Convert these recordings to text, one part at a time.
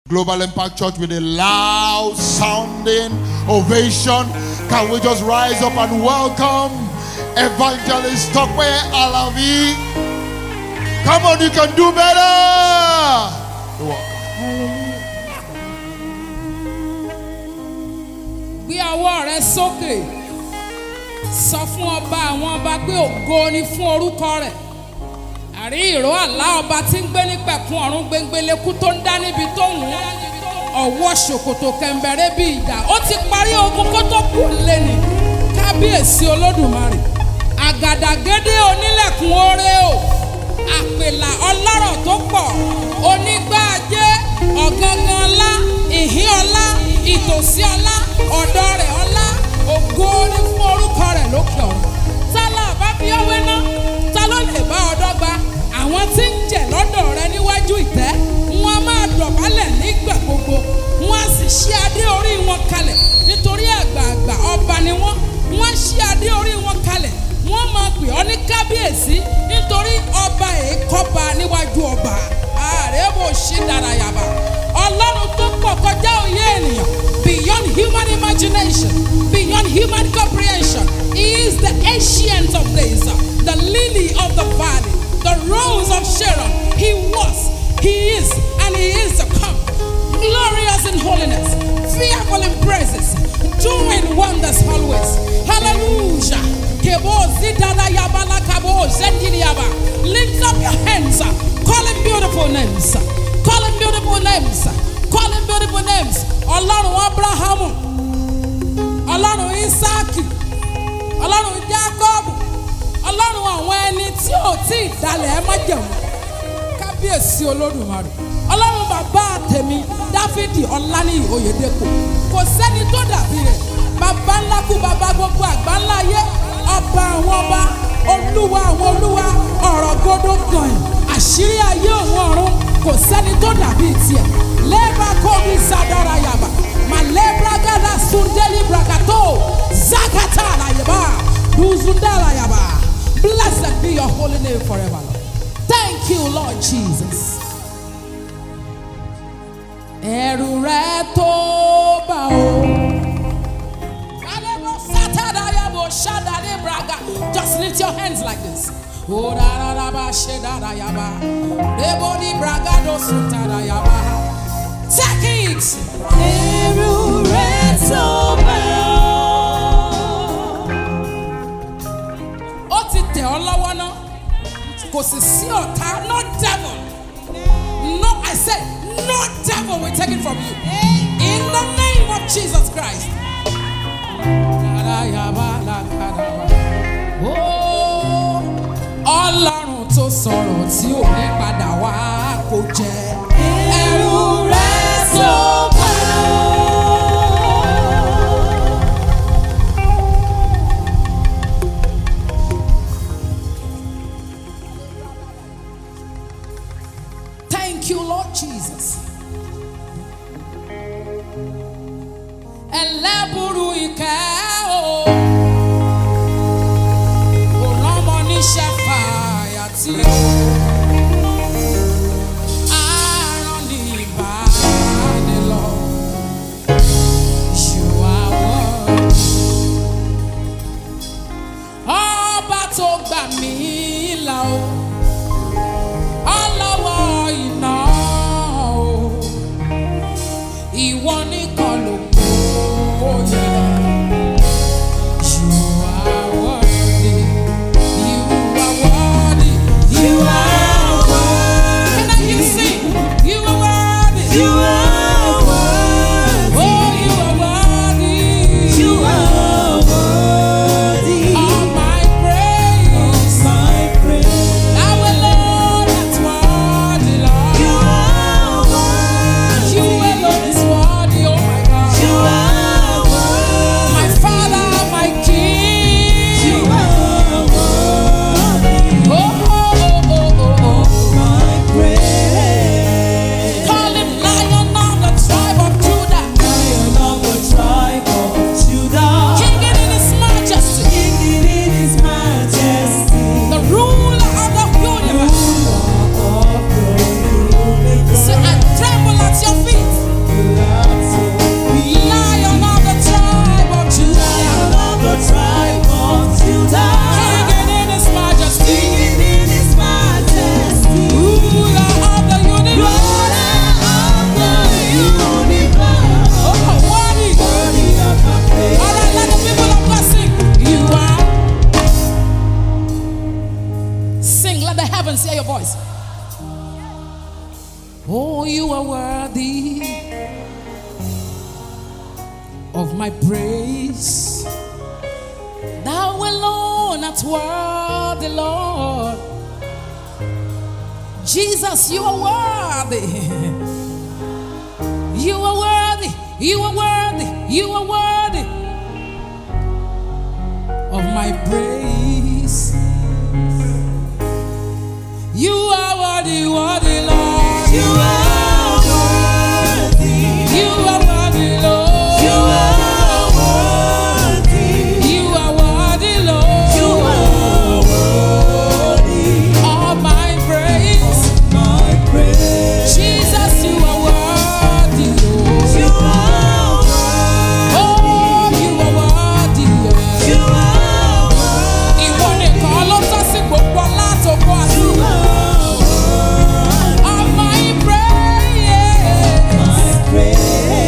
Global Impact Church with a loud sounding ovation. Can we just rise up and welcome Evangelist Tokwe Alavi? Come on, you can do better. You're welcome. gbé ọwọ́ rẹ sókè sọ fún ọba àwọn ọba pé ògo ni fún orúkọ rẹ̀ àrí ìró àlá ọba tí ń gbé nípẹ̀kun ọ̀run gbẹngbẹlẹ́kú tó ń dá níbi tó ń wù ọwọ́ ṣòkòtò kẹ̀mbẹ̀rẹ̀ bí ìdá ó ti parí ogun kó tó kù lẹ́nu kábíyèsí olódùmarè àgàdàgédé onílẹ̀kùn oore o àpèlà ọlọ́rọ̀ tó pọ̀ onígbàjẹ́ ọ̀gángan ọlá ìhín ọlá ìtòsí ọlá ọ̀dọ́ rẹ̀ ọlá ògo ní fún orúkọ rẹ̀ lókè ọ̀run tá là bá fi ọwé ná ta ló lè bá ọ dọ́gba àwọn tí ń jẹ lọ́dọ̀ rẹ níwájú ìtẹ́ wọn a máa dọ̀bálẹ̀ nígbà gbogbo wọn a sì ṣí adé orí wọn kalẹ̀ nítorí àgbààgbà ọba ni wọn wọn a ṣí adé orí wọn kalẹ̀ wọn máa pè ọ́ ní kábíyèsí nítorí ọba èékọ́ba níwájú ọba ààrẹ bò ṣí dára yàbá ọlọ́run tó pọ̀ kọjá òye ènìyàn beyond human imagination beyond human comprehension he is the ancient of days the lily of the valley the rose of sharon he was he is and he is to come glorious in holiness fearful in praises doing wonders always hallelujah kebo zidana yabala kabo zendiliaba lift up your hands call him beautiful names call him beautiful names call him beautiful names ọlọ́run abrahamu ọlọ́run isaaki ọlọ́run jacobu ọlọ́run àwọn ẹni tí ò tí ì dalẹ̀ ẹ má jẹun kábíyèsí olódùmarè ọlọ́run bàbá tèmi dáfídì ọláníyì oyèdèpọ̀ kò sẹ́ni tó dàbí rẹ̀ bàbá ńlá kú bàbá gbogbo àgbà ńlá yé ọba àwọn ọba olúwa àwọn olúwa ọ̀rọ̀ gbọdọ̀ gàn àṣírí ayé òun ọ̀run kò sẹ́ni tó dàbí tiẹ̀ lẹ́ẹ̀bà kọ́bí sadara yaba malebra gada sundeli brakato zakata alayaba duzundala yaba blessed be your holy name forever lord thank you lord jesus. ẹ̀rù rẹ tó bá o. Alebo satada yabo shadale braga. Just lift your hands like this. Oh, da da da ba she da da yaba. Debo di braga do sutada yaba. Take it. Ẹ̀rù rẹ̀ tó bá Ó ti tẹ̀ ọ́ lọ́wọ́ náà. Kò sì sí ọ̀tá, no devil. No, I said, no devil will take it from you. In the name of Jesus Christ. Oh, Ọlọ́run tó sọ̀rọ̀ tí ò ní padà wá kò jẹ́. ẹ̀rù rẹ̀ tó bá Thank you, Lord Jesus. Ẹlẹ́bùrú ìkẹ́ o. Kò lọ́mọ níṣẹ́ fàyà tí o. Àárọ̀ ní ìbánilọ. You are worthy. Ọba tó gbà mí là o ọlọ́wọ́ iná o ìwọ nìkan ló kó yẹ. You are worthy, you are worthy, You are worthy. Can I hear you sing? You are worthy. You are worthy. Oh, you are worthy. You are worthy. All my praise. My praise. Our Lord, that's worthy, Lord. You are worthy. You alone is worthy, oh my God. You are worthy. My Father, my King. You are worthy. Oh, oh, oh, oh, oh, oh. My praise. Call him Lion are worthy of my praise. Thou alone art worthy, Lord. Jesus, you are worthy. You are worthy. You are worthy. You are worthy of my praise. You are worthy, worthy, Lord. You are worthy. You are worthy, Lord. You are worthy. You are worthy, Lord. You are worthy. All my praise. My praise. Jesus, you are worthy, Lord. You are worthy. Oh, you are worthy. yeah. You are worthy. Ìwọ nìkan ló tọ́ sí gbogbo látòkò àti You are worthy. all my praise. My praise.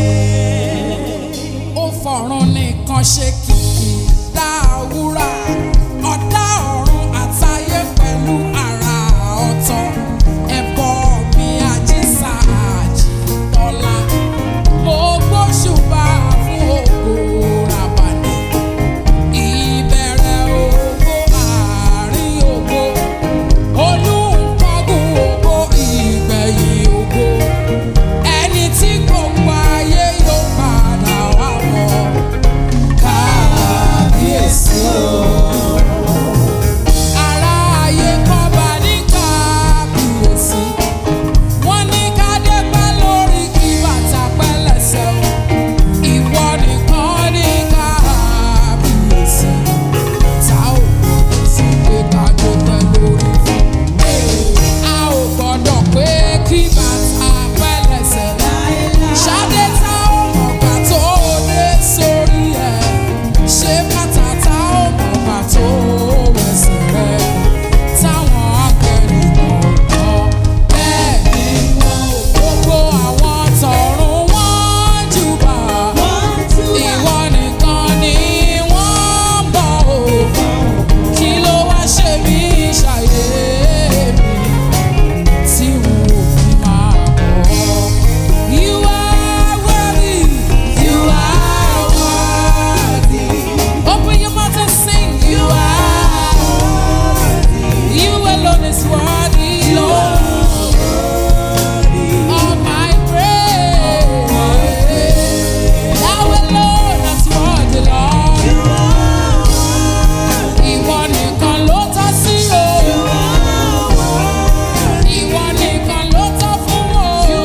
ó fọ̀run nìkan ṣe kìkì dáwúrà ọ̀dá ọ̀run àtayé pẹ̀lú ara ọ̀tọ̀ ẹ̀bọ mi àjíṣà àjìtọ́lá mo gbóṣùbà fún ògo ràbàdì ìbẹ̀rẹ̀ ògo àárín ògo olùkọ́gun ògo ìgbẹ̀yìn ògo ẹni tí gbogbo ayé yóò padà wá mọ̀ kábíyèsí o. Ará ayé kọ́ba ní kábíyèsí. Wọ́n ní kádé pẹ́ lórí kí bàtà pẹ́ lẹ́sẹ̀ o. Ìwọ nìkan ní kábíyèsí. Ta ò gbọdọ̀ sí pé kádé pẹ́ lórí fún. A ò gbọdọ̀ pé kí bàtà pẹ́ lẹ́sẹ̀ ṣadé tá ò mọ̀gbà tó dé sórí ẹ̀ ṣé bàtà tá ò mọ̀gbà tó wẹ̀sẹ̀ rẹ̀ táwọn akẹ́rì kọ̀ọ̀kan bẹ́ẹ̀ ni wọ́n gbogbo àwọn tọ̀run wọ́n júbà ìwọ nìkan ni wọ́n bọ̀ ò kí ló wá ṣe mí ṣàyè mi tí wọn ò fi máa bọ̀. You are worthy. You are worthy. Open your mouth and sing. You are worthy. You alone is worthy, Lord. All my praise. Thou alone is worthy, Lord. Ìwọ nìkan ló tọ́ sí o. Ìwọ nìkan ló tọ́ fún o.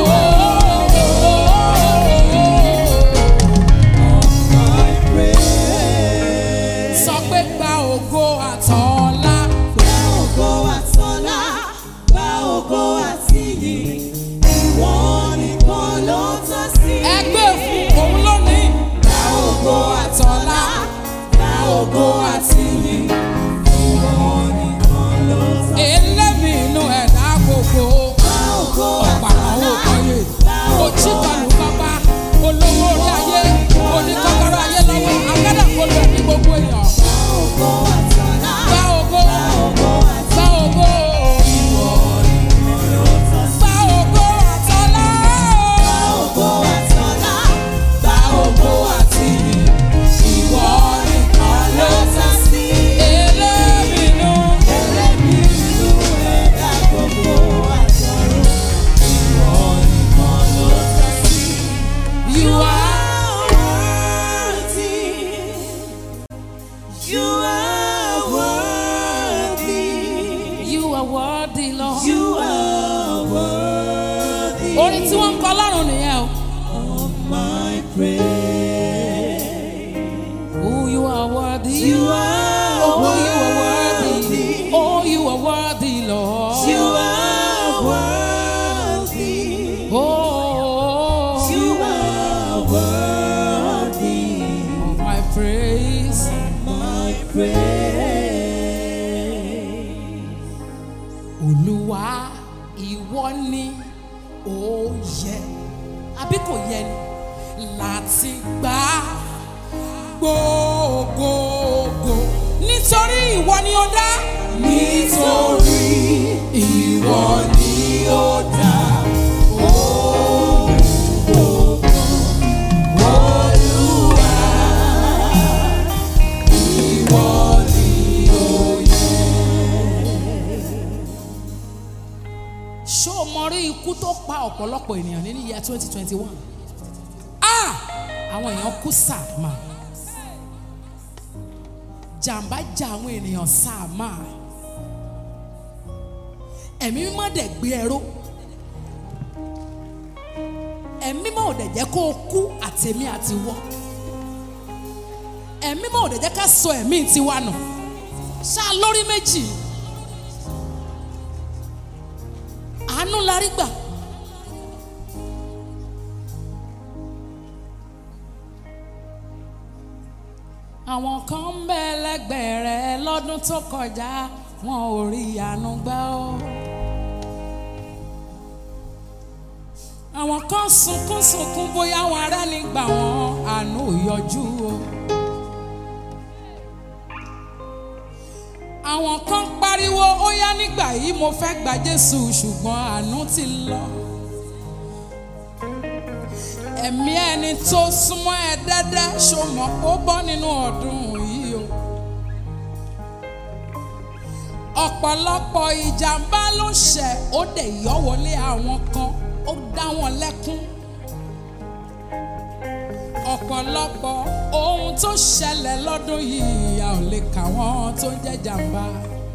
My praise. Sọ pé gba ògo àtọ̀ọ́lá. Gba ògo àtọlá, gba ògo àtìyìn, ìwọ nìkan ló tọ́ sí. Ẹgbẹ́ fún òun lónìí. Gba ògo àtọ̀ọ́lá. Gba ògo àtìyìn, ìwọ nìkan ló tọ́ sí. Elémi inú ẹ̀dá gbogbo. Gba ògo Ọ̀pàlọ́wọ́ àtọlá, kọ́yè. gba ògo Òjìkọlù bàbá. Olówó orí ayé. Oníkọ́kọ́rọ́ ayé lọ́wọ́. Agádàkọlù ẹ̀mí gbogbo èèyàn. Gba ògo àtọlá, Gba ògo. gba ògo Gba ògo. ìwọ nìkan ló tọ́ sí. Gba ògo àtọ̀ọ́lá. Gba ògo àtọlá, gba ògo àtìyìn, ìwọ nìkan ló tọ́ sí. Elémi inú. Ẹlẹ́mi inú ẹ̀dá gbogbo àjọrò, ìwọ nìkan ló tọ́ sí. You are. You are worthy. You are worthy, Lord. You are worthy. Orin tí wọ́n ń kọ lọ́rùn nìyẹn o. of my praise. Oh, you are worthy. You are Oh, you are worthy. worthy. Oh, you are worthy, Lord. You are worthy. Oh, You are worthy. of my praise. My praise. Olúwa, ìwọ ni ó yẹ. Àbí kò yẹ ni láti gbà gbogbogbò. Nítorí ìwọ ni ó dá. Nítorí ìwọ ni ó dá ohun ọ̀pọ̀lọpọ̀ ènìyàn nínú year twenty twenty one ah àwọn èèyàn kú sàmà jàǹbá jà àwọn ènìyàn sàmà ẹ̀mí mímọ́ dẹ̀ gbé ẹrú ẹ̀mí mímọ́ ò dẹ̀ jẹ́ kó o kú àtẹ̀mí àti wọ́ ẹ̀mí mímọ́ ò dẹ̀ jẹ́ ká sọ ẹ̀mí tiwa nù ṣáà lórí méjì àánú la rí gbà. àwọn kan ń bẹ lẹ́gbẹ̀ẹ́ rẹ lọ́dún tó kọjá wọn ò rí àánú gbà ó. àwọn kan sunkún sunkún bóyá wọn ará ní gbà wọn àánú ò yọjú o. àwọn kan pariwo ó yá nígbà yìí mo fẹ́ gba Jésù ṣùgbọ́n àánú ti lọ. ẹ̀mí ẹni tó súnmọ́ ẹ dẹ́dẹ́ ṣòmọ́ ó bọ́ nínú ọdún yìí o. ọ̀pọ̀lọpọ̀ ìjàmbá ló ṣẹ̀ ó dẹ̀ yọ́ wọlé àwọn kan ó dá wọn lẹ́kún. ọ̀pọ̀lọpọ̀ ohun tó ṣẹlẹ̀ lọ́dún yìí a ò lè kà wọ́n tó ń jẹ́ jàmbá.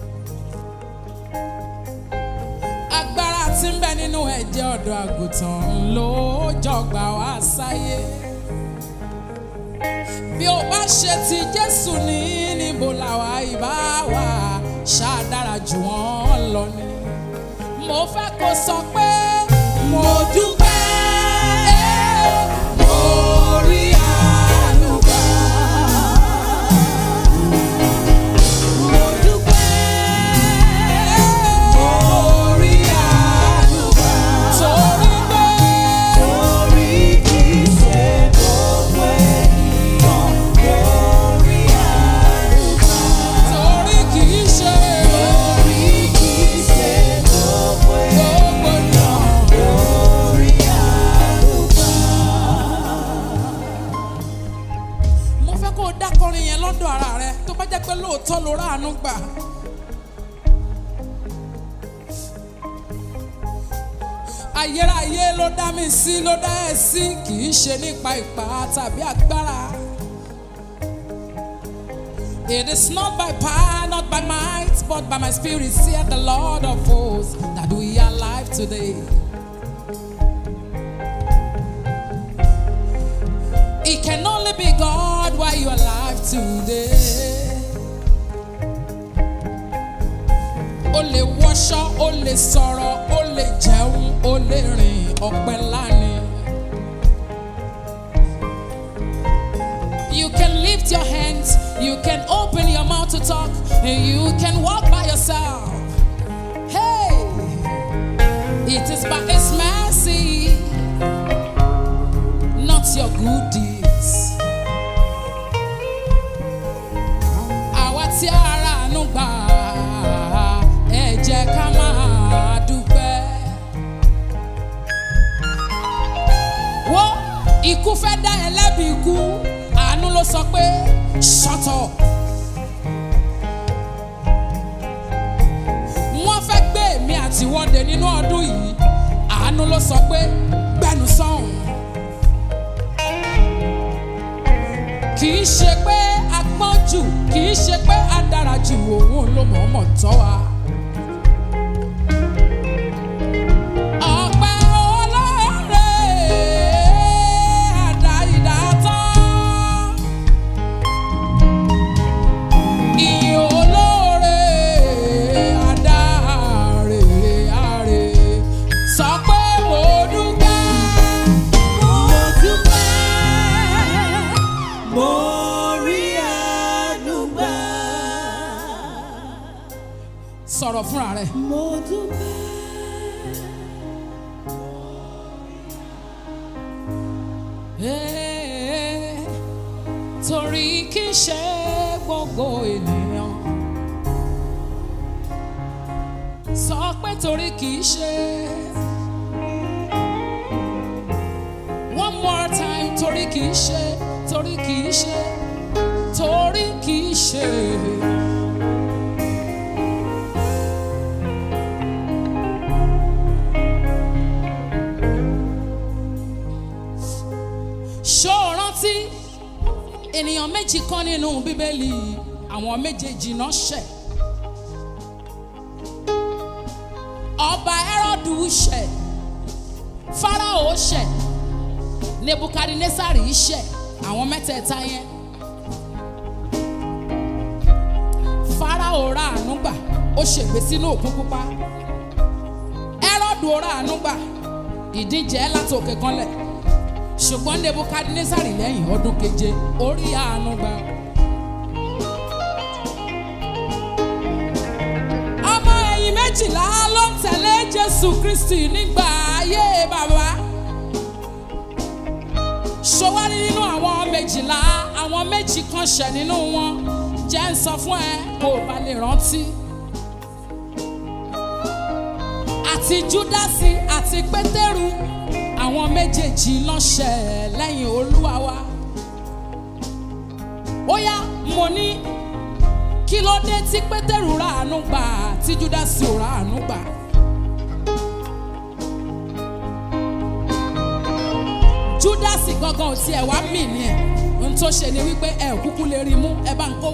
agbára tí ń bẹ nínú ẹ̀jẹ̀ ọ̀dọ́ àgùntàn ló jọgbà wá sáyé. bí o bá ṣe ti Jésù ní níbo làwa ìbá wà ṣáà dára jù wọ́n lọ ni. mo fẹ́ kó sọ pé mo dúpẹ́. mo rí àánú gbà. mo dúpẹ́. mo rí àánú gbà. torí pé Torí kì í ṣe gbogbo ènìyàn lórí àlùkò. torí kì í ṣe Torí kì í ṣe gbogbo gbogbo náà. lórí àlùkò. mo fẹ́ kó o dákọrin yẹn lọ́dọ̀ ara rẹ tó bá jẹ́ pé lóòótọ́ ló ráàánú gbà. ayérayé ló dá mi sí ló dá ẹ sí kì í ṣe nípa ipá tàbí agbára. It is not by power, not by might, but by my spirit, saith the Lord of hosts, that we are alive today. It can only be God while you're alive today. O lè wọṣọ, o lè sọ̀rọ̀, o lè jẹun, o lè rìn ọ̀pẹ lánìí. You can lift your hands, you can open your mouth to talk, and you can walk by yourself. Hey, it is by His mercy, not your good deeds. Àwa tí ara àánú gbà, ẹ jẹ́ ká máa dúpẹ́. Wo ikú fẹ́ dá ẹ lẹ́bi ikú, àánú ló sọ pé shut up. Wọ́n fẹ́ gbé èmi àtiwọ́de nínú ọdún yìí, àánú ló sọ pé gbẹnu sọ̀hún. kì í ṣe pé a gbọ́n jù kì í ṣe pé a dára jù òun ló mọ̀ọ́mọ̀ tọ́ wa. Ọpẹ́ olóore àdá ìdátán. Ìyìn olóore àdá àrè àrè. Sọ pé mo dúpẹ́. Mo dúpẹ́, mo rí àánú gbà. Sọ̀rọ̀ fúnra rẹ̀. Mo dúpẹ́. Eh, torí kì í ṣe gbogbo ènìyàn sọ pé torí kì í ṣe one more time torí kì í ṣe torí kì í ṣe torí kì í ṣe. ṣó o rántí ènìyàn méjì kan nínú bíbélì àwọn méjèèjì náà ṣẹ̀ ọba Hẹ́rọ́dù ṣẹ̀ Fáráò ṣẹ̀ Nebukadnesari ṣẹ̀ àwọn mẹ́tẹ̀ẹ̀ta yẹn Fáráò ra àánú gbà ó ṣègbè sínú òkun pupa Hẹ́rọ́dù ra àánú gbà ìdíje láti òkè kanlẹ̀ ṣùgbọ́n Nebukadnesari lẹ́yìn ọdún keje ó rí àánú gbà. ọmọ ẹ̀yìn méjìlá ló ń tẹ̀lé Jésù Kristi nígbà ayé bàbá ṣọwárí nínú àwọn méjìlá àwọn méjì kan ṣẹ̀ nínú wọn jẹ́ ń sọ fún ẹ kó o bá lè rántí. àti Júdásì àti Pétérù àwọn méjèèjì náà ṣẹ̀ lẹ́yìn Olúwa wa. ó yá mo ní kí ló dé tí Pétérù ra àánú gbà tí Júdásì ò ra àánú gbà. Júdásì gangan ò tiẹ̀ wá mì ní ẹ̀ ohun tó ṣe ni wípé ẹ ò kúkú lè rí mú ẹ bá ń kó.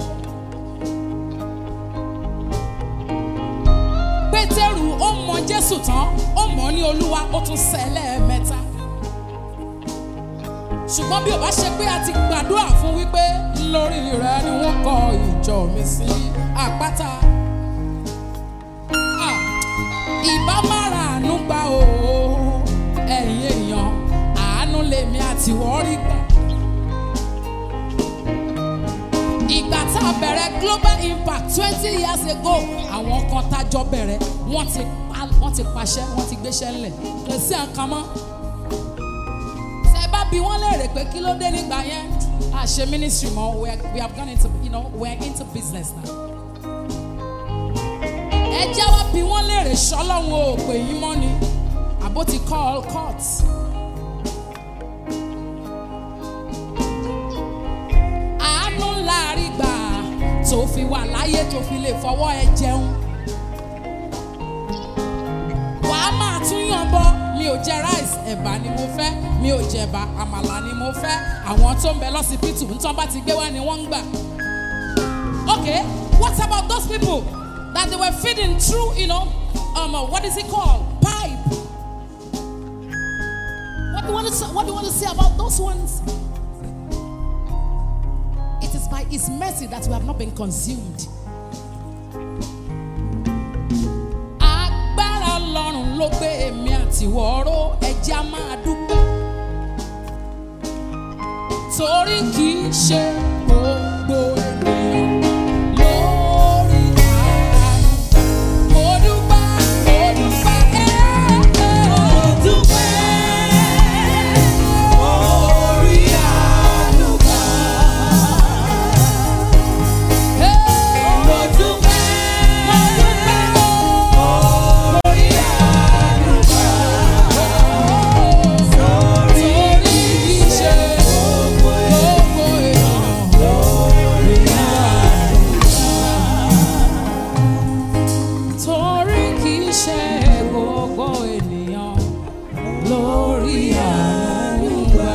Pétérù ó mọ Jésù tán ó mọ̀ ọ́ ní Olúwa ó tún sẹ́ lẹ́ẹ̀mẹ́ta ṣùgbọ́n bí o bá ṣe pé a ti gbàdúrà fún wípé lórí rẹ ni wọ́n kọ ìjọ mi sí àpáta Ah, ìbá má ra àánú gbà o ẹ̀yin èèyàn àánú lèmi àti wọ́n rí gbà. ìgbà tá a bẹ̀rẹ̀ global impact twenty years ago àwọn kan tájọ bẹ̀rẹ̀ wọ́n ti pa- wọ́n ti pàṣẹ wọ́n ti gbéṣẹ́ ńlẹ̀ kò sí àkàn mọ́ tẹ bá bi wọ́n léèrè pé kí ló dé nígbà yẹn a ṣe ministry mọ́ we are- we have gone into you know we are into business now. ẹ jẹ́ wá bi wọ́n léèrè ṣọ́lọ́run ò pè yín mọ́ ni àbó ti call court. àánú ńlá rí gbà tó fi wà láyé tó fi lè fọwọ́ ẹ jẹun. wàá máa tún yàn bọ mi ò jẹ rice ẹ̀bà ni mo fẹ́ mi ò jẹ̀bà àmàlà ni mo fẹ́ àwọn tó ń bẹ lọ́sibítù ntọ́ bá ti gbé wá ni wọ́n ń gbà. okay what about those people that they were feeding through you know um, uh, what is it called pipe. what do you want to say, what do you want to say about those ones. It is by His mercy that we have not been consumed. Agbára Ọlọ́run ló gbé èmi àti wọ́ọ́rọ́ ẹ̀jẹ̀ á máa dúpẹ́. Torí kì í ṣe gbogbo ènìyàn lórí àánú. Mo dúpẹ́, mo dúpẹ́, ẹ́ẹ́. Ẹ́ẹ́. Mo dúpẹ́, mo dúpẹ́, torí kì í ṣe gbogbo ènìyàn. Torí kì í ṣe gbogbo ènìyàn lórí àánú gbà.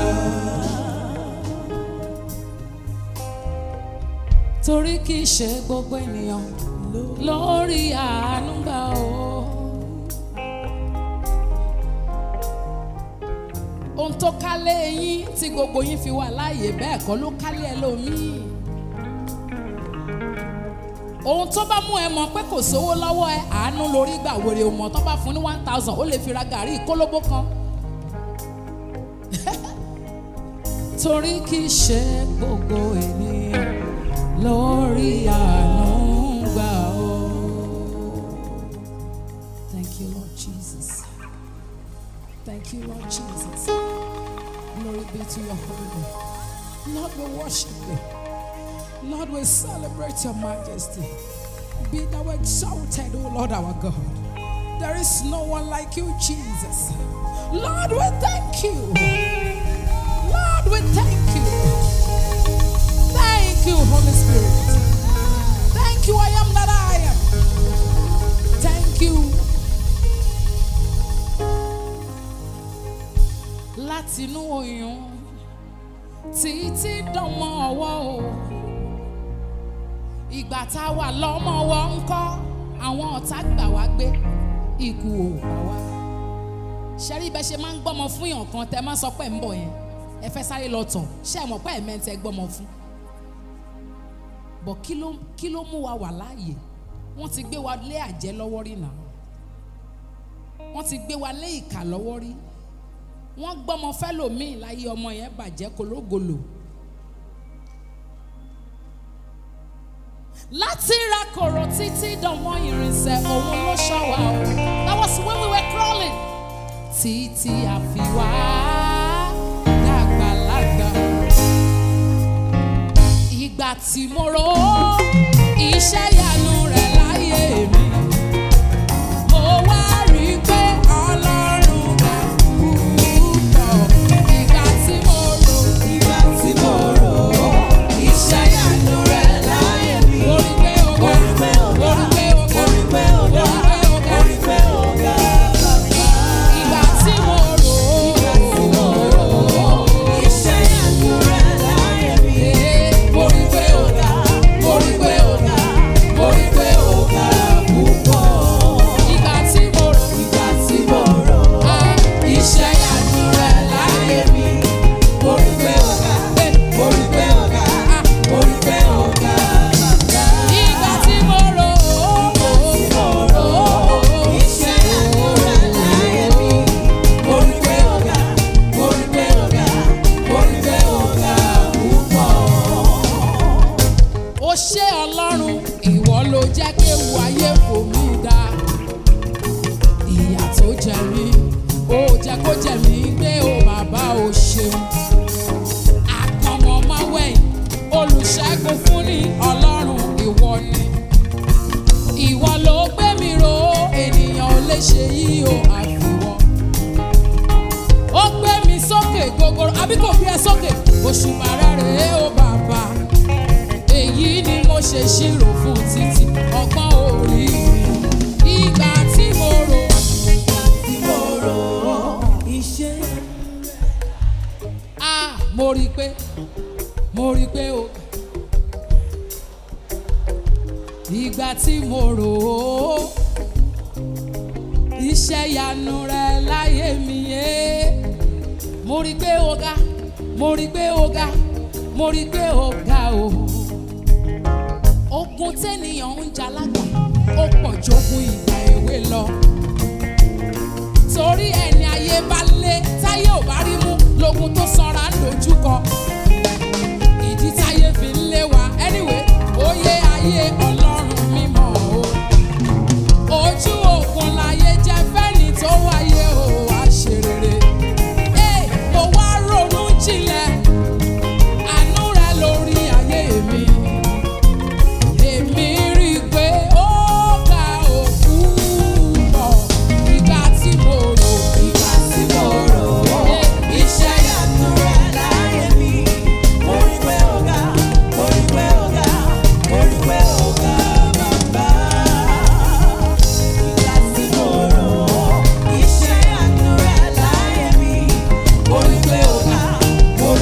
Torí kì í ṣe gbogbo ènìyàn lórí àánú gbà o. Ohun tó kálé yín tí gbogbo yín fi wà láàyè bẹ́ẹ̀ kọ́ ló kálé ẹlòmíì ohun tó bá mú ẹ mọ̀ pé kò sówó lọ́wọ́ ẹ àánú lórí gbà wèrè ò mọ̀ tó bá fún ní one thousand ó lè fi ra gàrí kólóbó kan. torí kì í ṣe gbogbo ènìyàn lórí àánú gbà ó. Thank you Lord Jesus. Thank you Lord Jesus. Glory be to your holy name. Lord, we worship you. Lord, we celebrate your majesty. Be thou exalted, O Lord our God. There is no one like you, Jesus. Lord, we thank you. Lord, we thank you. Thank you, Holy Spirit. Thank you, I am that I am. Thank you. Látinú oyún títí dánmọ́ ọwọ́ o ìgbà tá a wà lọ́mọ wọ́n ń kọ́ àwọn ọ̀tá gbà wá gbé ikú ò pa wá ṣẹ́rí bẹ́ẹ̀ ṣe máa ń gbọ́mọ fún yàn kan tẹ́ máa sọ pé ń bọ̀ yẹn ẹ fẹ́ sáré lọ tọ̀ ṣé ẹ mọ̀ pé ẹ̀ mẹ́ntẹ́ gbọ́mọ fún bọ̀ kí ló kí ló mú wa wà láàyè wọ́n ti gbé wa lé àjẹ́ lọ́wọ́ rí náà wọ́n ti gbé wa lé ìkà lọ́wọ́ rí wọ́n gbọ́mọ fẹ́lòmíì láyé ọmọ yẹn bàjẹ́ kológolo. láti ra kòrò títí dánmọ́ irinṣẹ́ òun ló ṣọ́ wa o that was when we were crawling títí àfiwá dàgbàlagbà ìgbà tí mo rò ó iṣẹ́ ìyanu rẹ̀ láyé mi mo wá rí i pé ọlọ́run ga púpọ̀ ìgbà tí mo rò Ìgbà tí mo rò ó, iṣẹ́ ìyanu rẹ̀ láyé mi. ó rí pé ó ga Orí pé ó ga, ó rí pé ó ga orí pé ó ga, orí pé ó ga bàbá. ìgbà tí mo rò Ìgbà tí mo rò ó, iṣẹ́ ìyanu rẹ̀ láyé mi. ó rí pé ó ga ó rí pé ó ga Orí pé ó ga púpọ̀. ìgbà tí mo rò Ìgbà tí mo rò ó, iṣẹ́ ìyanu rẹ̀ láyé mi. Orí pé ó ga, orí pé ó ga, orí pé ó ga bàbá. ìgbà tí mo rò ó Iṣẹ́ ìyanu rẹ̀ láyé mi. Orí pé ó ga, orí pé ó ga, orí pé ó ga púpọ̀. ó ṣé ọlọ́run ìwọ ló jẹ́ kéwu ayé kò mí dá ìyà tó jẹ mí ó jẹ́ kó jẹ mí gbé o bàbá o ṣeun àkànmọ́ máa wẹ̀yìn olùṣègùn fún ní ọlọ́run ìwọ ni ìwọ ló gbé mi ró ènìyàn ò lè ṣe yí o àfiwọ́ ó gbé mi sókè gogoro àbí kò gbé ẹ sókè òṣùpá rẹ̀ rèé o bàbá èyí ni mo ṣe ṣírò fún títí ọgbọ́n orí mi ìgbà tí mo rò Tí mo rò ó, iṣẹ́ á mo rí i pé mo rí i pé o ìgbà tí mo rò ó iṣẹ́ ìyanu rẹ láyé mi yé mo rí i pé o ga mo rí i pé o ga mo rí i pé o ga o. ogun tẹ́nìyàn ń jalágbà ó pọ̀ jógun ìgbà èwe lọ. torí ẹni ayé bá lé táyé ò bá rí mú lógun tó sanra ń dojúkọ. ìdí táyé fi ń lé wa anyway oyè ayé ọlọ́run mímọ́ o. ojú òkun láyé jẹ́ fẹ́ni tó wáyé o wá ṣe rere. Ẹ, mo wá ronú jinlẹ̀ àánú rẹ lórí ayé mi èmi rí i pé ó ga òkú bọ̀ ìgbà tí mo rò ìgbà tí mo rò ó, iṣẹ́ ìyanu rẹ̀ láyé mi. Orí pé ó ga, orí pé ó ga, orí pé ó ga bàbá. Ìgbà tí mo rò ó, iṣẹ́ ìyanu rẹ̀ láyé mi. Orí pé ó ga, orí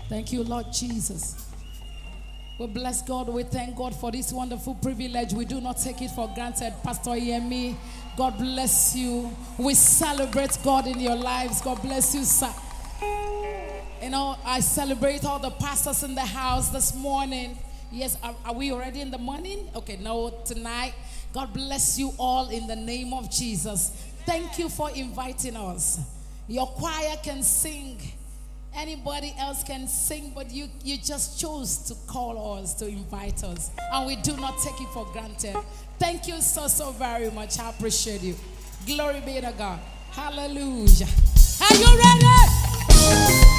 Thank you, Lord Jesus. We bless God. We thank God for this wonderful privilege. We do not take it for granted. Pastor Yemi, God bless you. We celebrate God in your lives. God bless you, sir. You know, I celebrate all the pastors in the house this morning. Yes, are, are we already in the morning? Okay, no, tonight. God bless you all in the name of Jesus. Thank you for inviting us. Your choir can sing. Anybody else can sing, but you, you just chose to call us, to invite us. And we do not take it for granted. Thank you so, so very much. I appreciate you. Glory be to God. Hallelujah. Are you ready?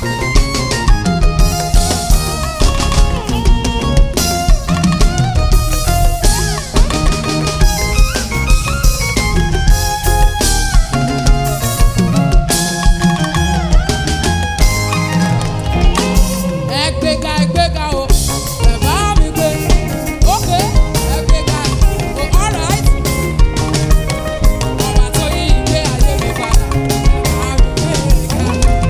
ẹgbẹ́ga ẹgbẹ́ga o ẹ̀bá mi gbé ókè ẹgbẹ́ga o alright ọba tó yí ìgbé ayé mi padà ẹ̀bá mi gbé ga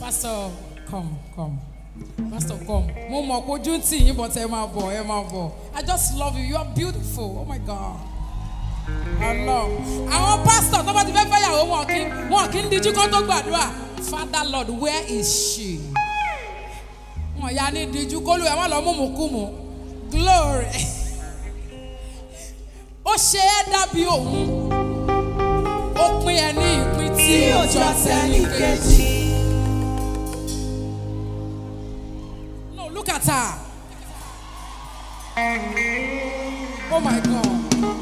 Pastor, come, come. Pastor, come. Mo mọ̀ pé ojú ń tì yín but ẹ máa bọ̀, ẹ máa bọ̀. I just love you. You are beautiful. Oh my God. Allah. Àwọn pastor tó bá ti fẹ́ fẹ́yàwó wọn kí wọn kí ń dijú kó tó gbàdúrà. Father Lord, where is she? Wọ́n ya ní dijú kó lù ẹ̀ wọ́n lọ mú mú kú mu. Glory. Ó ṣe é dàbí òun. Ó pín ẹ ní ìpín tí tí ó ó jọ jọ tẹ́lẹ̀ sẹ́ni kejì. kejì. No, look at her. Oh my God.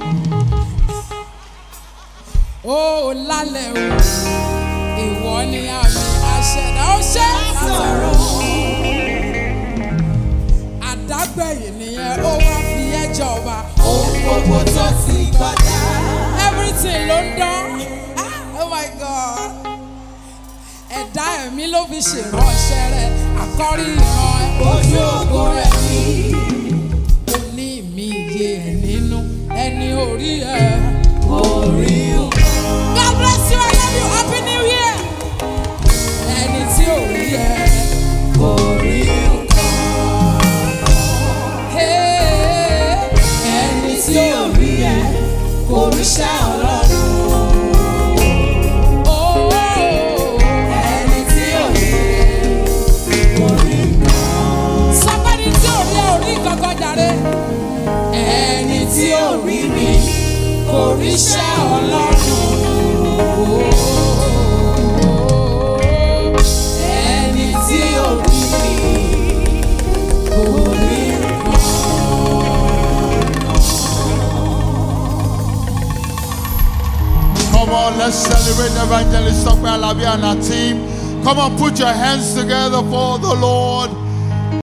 Oh, lálẹ́ o, ìwọ ni àmì àṣẹ̀dá ó ṣe Sọ̀rọ̀ àdágbẹ̀yìn nìyẹn ó wá fi ẹ́ jọba. ohun gbogbo tó ti kọjá. Everything ló ń dán. Ah, Oh my God. Ẹ̀dá ẹ̀mí ló fi ṣèránṣẹ́ rẹ̀, àkọ́rí ìran ẹ̀. Ojú ògo rẹ̀ ni ó ní mi iye ẹ̀ nínú ẹni orí ẹ̀. orí nǹkan. God bless you, I love you, happy new year. ẹni tí ò rí ẹ. Orí nǹkan. Hey, Ẹni tí ò rí ẹ kò ríṣẹ́ ọlọ́run. oh, Ẹni tí ò rí ẹ kò rí nǹkan. somebody tí ò rí ẹ ò rí kankan jàre. Ẹni tí ò rí mi kò ríṣẹ́ ọlọ́run. Ẹni tí ò rí mi kò rí nǹkan. Come on, let's celebrate Evangelist Tokwe Alabi and our team. Come on, put your hands together for the Lord.